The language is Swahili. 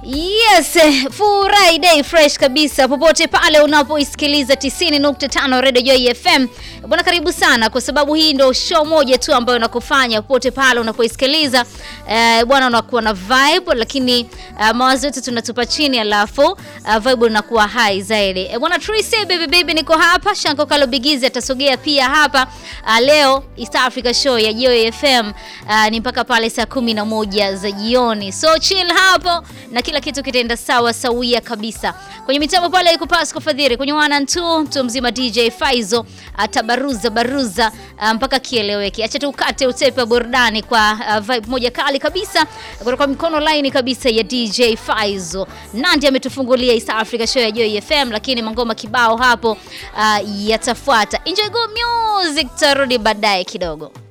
Yes, Friday fresh kabisa popote pale unapoisikiliza 90.5 Radio Joy FM. Bwana karibu sana kwa sababu hii ndio show moja tu ambayo nakufanya popote pale unapoisikiliza. Eh, bwana unakuwa na vibe lakini uh, mawazo yetu tunatupa chini alafu uh, vibe unakuwa high zaidi. Eh, bwana Tracy baby baby niko hapa, Shanko Kalo Bigizi atasogea pia hapa uh, leo East Africa show ya Joy FM uh, ni mpaka pale saa kumi na moja za jioni. So chill hapo na kila kitu kitaenda sawa sawia kabisa. Kwenye mitambo pale iko Pasco Fadhiri, kwenye wana tu mtu mzima DJ Faizo atabaruza baruza uh, mpaka kieleweke. Acha tukate utepe wa burudani kwa uh, vibe moja kali kabisa kutoka mikono line kabisa ya DJ Faizo. Nandi ametufungulia East Africa show ya Joy FM, lakini mangoma kibao hapo uh, yatafuata. Enjoy go music, tarudi baadaye kidogo.